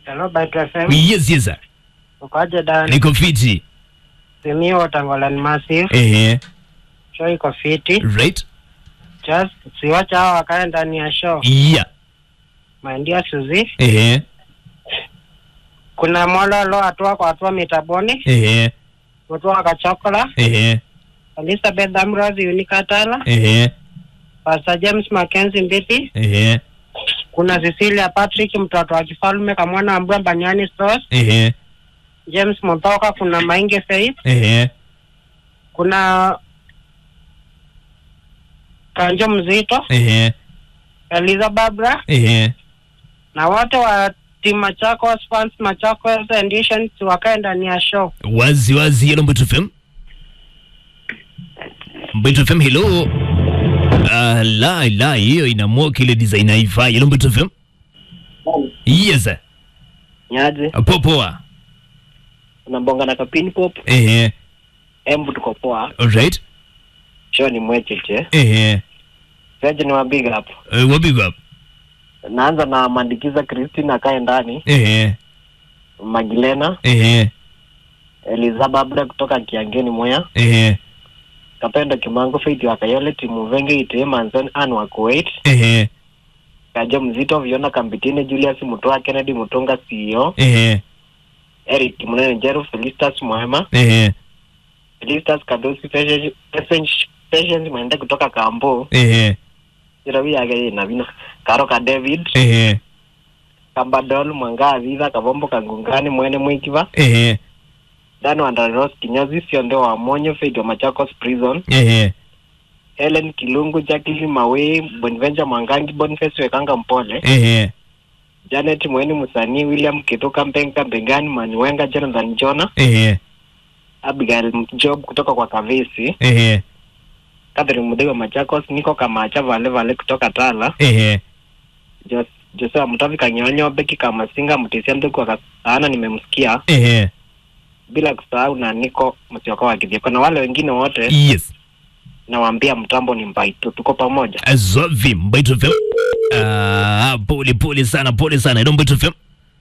Hello, Bite FM. Yes, yes sir. Ukoje Dan? Niko fiti. Simio Tangolan Massive. Ehe. Show iko fiti. Right? Just siwacha hao wakae ndani ya show. Yeah. Maindia Suzi. Ehe. Kuna Mololo atua kwa atua mitaboni. Ehe. Utua Kachokola. Ehe. Elizabeth Ambrose Unikatala. Ehe. Pastor James Mackenzie Mbithi. Ehe. Kuna Cecilia Patrick mtoto wa kifalme kamwana ambua Banyani Stores. Ehe. James Muthoka. Kuna Mainge Faith. Ehe. Kuna Kanjo Mzito. Ehe. Eliza Babra. Ehe. na wote wa timu Machakos fans Machakos editions wakae ndani ya show. Wazi wazi hello Mbeto FM. Mbeto FM hello. Ah, la la hiyo inaamua kile design haifai. Hello Mbeto FM. Yes. sir. Nyaje, Poa poa. unabonga na kapini pop, Ehe. embu tuko poa, Alright. show ni mwecheche. Ehe. Seje ni wa big up. Uh, what big up? Naanza na Mandikiza Christine akae ndani, Ehe. Magilena, Ehe. Eliza Babra kutoka Kiangeni Moya, Ehe. Kapendo Kimango Faith wa Kayole, timu Venge Ite Manzon An wa Kuwait, Ehe. Kajo Mzito Viona Kambitini, Julius Mutoa, Kennedy Mutunga CEO, Ehe. Eric Munene Jeru, Felistas Mwema, Ehe. Felistas Kadosi, Patience Patience Mwende kutoka Kambo, Ehe. Jirawi Age na Vino, Karoka David, Ehe. Kambadol Mwanga Aviva Kavombo Kangungani Mwene Mwikiva Ehe. Dano Andaros Kinyozi Sionde wa Monyo Faith wa Machakos Prison Ehe. Helen Kilungu Jacqueline Mawe Bonventure Mwangangi Boniface Wekanga Mpole Ehe. Janet Mweni Musani William Kituka Mpenga Mbengani Maniwenga Jonathan Jona Ehe. Abigail Job kutoka kwa Kavesi Ehe. Catherine Mudego wa Machakos Niko Kamacha Vale Vale kutoka Tala Ehe. Jos Joseph Mutavi Kanyonyo Beki Kamasinga Mtisia Mtuku wa Kasaana nimemsikia Ehe. bila kusahau na Niko Msioka wa Kithioko na wale wengine wote Yes. nawaambia mtambo ni mbaito, tuko pamoja. Azovi Mbeto FM. Ah, pole pole sana, pole sana. Hello Mbeto FM.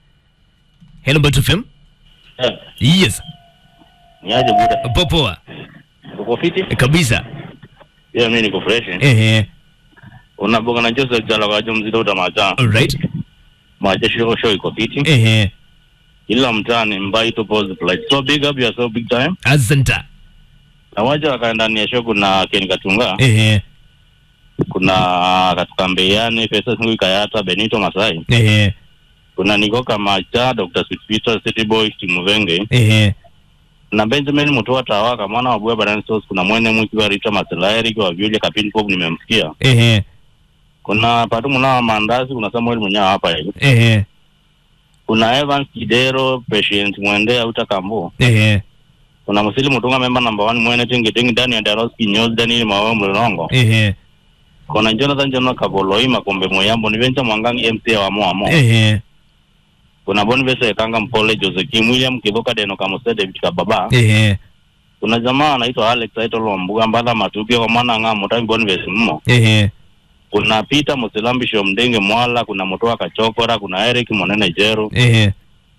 Hello Mbeto FM. Eh, Yes. niaje buda? Poa poa. Uko fiti? Kabisa. Yeah, mimi niko fresh. Ehe. Unabonga na Joseph Jala kwa jumzi ndo tamacha. Alright. Macha show show iko fiti. Ehe. Ila mtaani mbai to pose like so big up you so big time. Asanta. Na waja wakaenda ndani ya show kuna Ken Katunga, Ehe. kuna Katuka Mbeyani, Pesa Singu Kayata, Benito Masai. Ehe. Kuna Nikoka Macha, Dr. Sweet Peter, City Boy, Timu Venge. Ehe. Na Benjamin Mutua Tawaka, mwana wa Bua Barani Sauce, kuna Mwene Mwiki wa Rita Masela, Eric wa Vyuja Kapini Pop nimemsikia. Ehe. Kuna Patu Muna Mandazi, kuna Samuel Munya hapa hivi. Ehe. kuna Evans Kidero, Patient Mwende Auta Kambo, Ehe. kuna Musili Mutunga member number one Mwene Tingi Tingi ndani ya Daros Kinyozi Daniel Mawe Mlolongo, Ehe. kuna Jonathan Jono Kaboloi Makombe Moyambo ni Venture Mwangangi MC wa Moamo, Ehe. kuna Boniface Ekanga Mpole Jose Kim William Kivoka Deno Kamose David Kababa, Ehe. kuna jamaa anaitwa Alex Aito Lombuga Mbala Matupia kwa mwana nga Mutangi Boniface Mmo, Ehe. kuna Peter Musilambi Shomdenge Mwala, kuna Mutoa Kachokora, kuna Eric Monene Jeru, Ehe.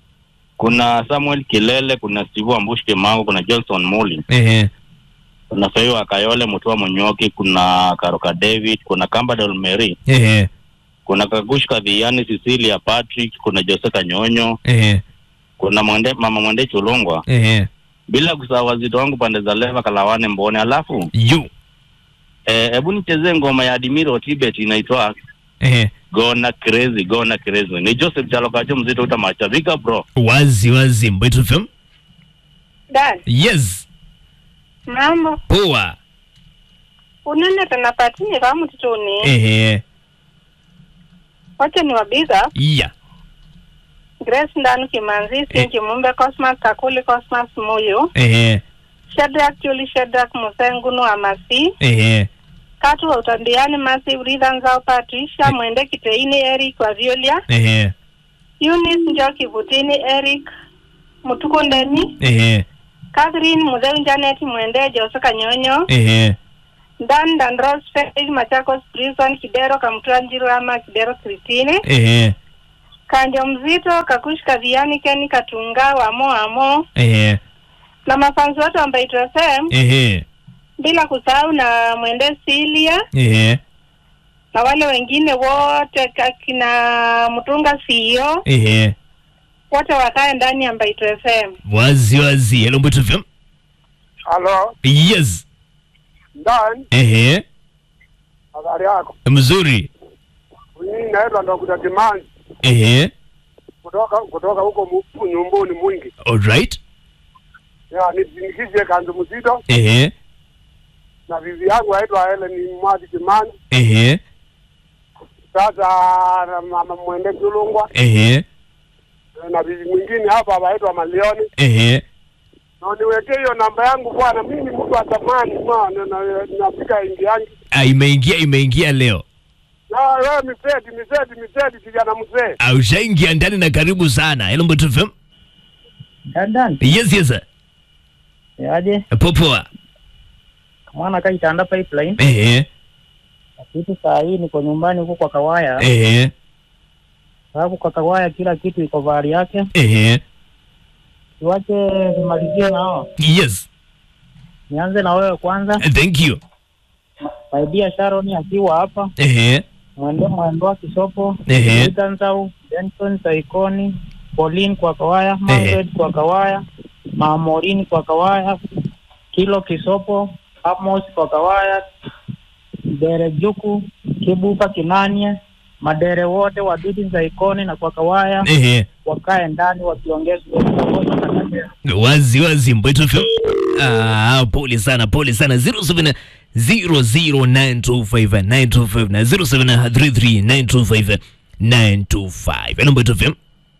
kuna Samuel Kilele, kuna Steve Ambush Kimango, kuna Johnson Muli Ehe. kuna Fayo wa Kayole Mutua Munyoki, kuna Karoka David, kuna Kamba Dolmeri, Ehe. kuna Kagush Kadhiani, Cecilia Patrick, kuna Jose Kanyonyo, Ehe. kuna mwende, mama Mwende Chulungwa, Ehe. bila kusahau wazito wangu pande za Leva Kalawane Mbone. Alafu You. eh, hebu nichezee ngoma ya Admiro Tibet inaitwa Ehe. Gona Crazy, Gona Crazy. Ni Joseph Chalokacho mzito utamacha. Vika bro. Wazi wazi Mbeto FM. Dan, Yes. mambo Poa. unene tunapatini kama mtutuni Ehe. wacha ni wabiga Yeah. Grace Ndanu Kimanzi Sinki Mumbe Cosmas Kakuli Cosmas Muyu Ehe. Shadrack Juli Shadrack Musengunu Amasi Ehe. Katu wa utandiani Massive Rhythm Zao Patricia Mwende Kiteini Eric wa Violia Ehe. Eunice Njoki Vutini Eric Mutuku Ndeni Ehe. Catherine Mudheu Janet Mwende Jose Kanyonyo Ehe. Dan Dan Rose Faith Machakos Prison Kidero Kamtranjiro ama Kidero Christine Ehe. Kandio Mzito, Kakush Kadhiani, Keni Katunga, Wamo Amo ehe na mafanzi wote wa Mbaitu FM, ehe bila kusahau na Mwende Silia ehe na wale wengine wote kakina Mtunga CEO ehe wote wakae ndani ya Mbaitu FM. wazi wazi hello Mbeto FM Halo, yes Dan, ehe habari yako? mzuri Mimi naitwa Dr. Kimanzi ehe kutoka kutoka huko mu- nyumbuni mwingi. alright Ya nizindikishe kanzu mzito ehe na bibi yangu aitwa Helen Mwazi Kimanzi. ehe Sasa na mama mwende Kulungwa ehe na bibi mwingine hapa aitwa Malioni. ehe Na niwekee hiyo namba yangu bwana, mimi ni mtu wa zamani bwana, na nafika ingi yangu. ah, imeingia imeingia leo Na wewe miseti miseti miseti kijana mzee. Ah, ushaingia ndani na karibu sana hello Mbeto FM Dadan, yes yes aje popoa mwana kaitanda pipeline ehe kitu saa hii niko nyumbani huko kwa Kawaya, ehe sababu kwa Kawaya kila kitu iko vari yake. ehe Tuache tumalizie nao, yes nianze na wewe kwanza. thank you My dear Sharon akiwa hapa, ehe mwende mwendo wa Kisopo, Ehe. Itansau, Benson Saikoni, Pauline kwa Kawaya, Margaret kwa Kawaya, Mamorini kwa Kawaya, Kilo Kisopo, Amos kwa Kawaya, Dere Juku, Kibuka Kinanie, madere wote wa Bidi Saikoni na kwa Kawaya ehe wakae ndani wakiongeza wazi wazi Mbeto FM ah pole sana pole sana 07 00925 925 na 0733 925 hello Mbeto FM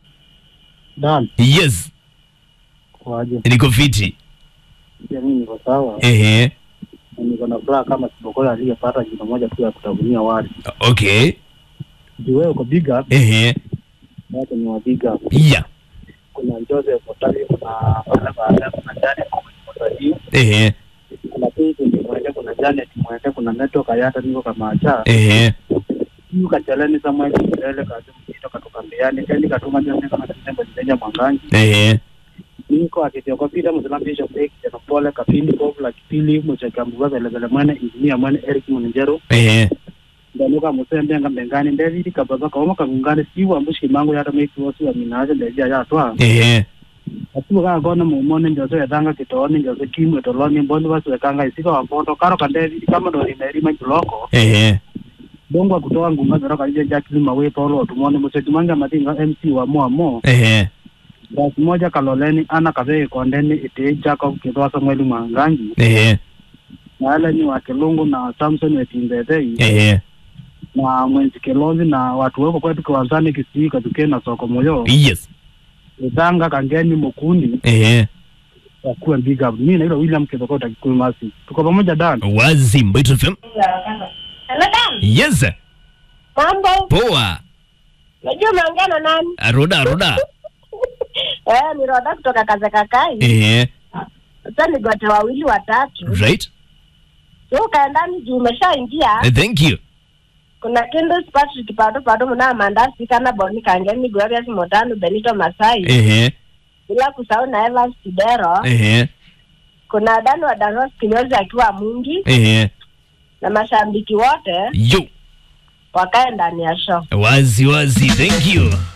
Dan, yes kwaje? niko fiti Pia mimi niko sawa, ehe na niko na furaha kama Sibokola aliyepata jina moja tu ya kutavunia wali. okay Juu wewe uko big up, ehe watu ni wa big up. yeah kuna Joseph Otari, kuna Bala Bala, kuna Janet Mwatajio, ehe kuna Pete Mwende, kuna Janet Mwende, kuna Neto Kayata, niko kama acha ehe hiyo kachalani Samuel Mbele kazi mzito katoka mbiani kendi katuma ndio kama kitembo chenye mwangangi ehe niko akitioka pita Muslim Bishop Ek jana pole kapindi bob la kipili mchaka mbuga vile vile mwene engineer mwene Eric Munjero ehe ndaluka musembe nga mbengani ndevidi kabaga kaoma kagungane siwa mbushi mango yata meki wosi wa minaje ndeja ya twa ehe atuo kaka kona mumone njoso yethanga kitoni njoso kimwe toloni mbondi wasiwekanga isika wambondo karo kandevidi kama ndo limerima juloko ehe dongwa kutoa ngunga zero kalije jakili mawe paulo otumone museti manga matinga mc wa mo mo ehe basi moja kaloleni ana kavee kondeni ite jako kitwa samueli mwangangi ehe na ale ni wa kilungu na samson wetimbethei ehe na mwenzi kilozi na watu weko kwetu kiwanzani kisii katuke na soko moyo yes ithanga kangeni mukuni ehe wakuwe big up mimi naitwa william kithokota kikuyu masi tuko pamoja dan wazi Mbeto FM Hello Dan, yes mambo? poa Unajua umeongea na nani? roda roda Eh, ni Roda kutoka Kazakakai. ehe Sasa ni gote wawili watatu. right So ukaendani juu umeshaingia. Eh, thank you Kuna Kindles Patrick Pado Pado mna Mandasi kana Boni Kangeni Glorious Motano Benito Masai. ehe Bila kusahau na Evans Kidero. ehe Kuna Dan wa Danos Kinyozi akiwa Mungi ehe na mashabiki wote yo wakae ndani ya show. wazi wazi thank you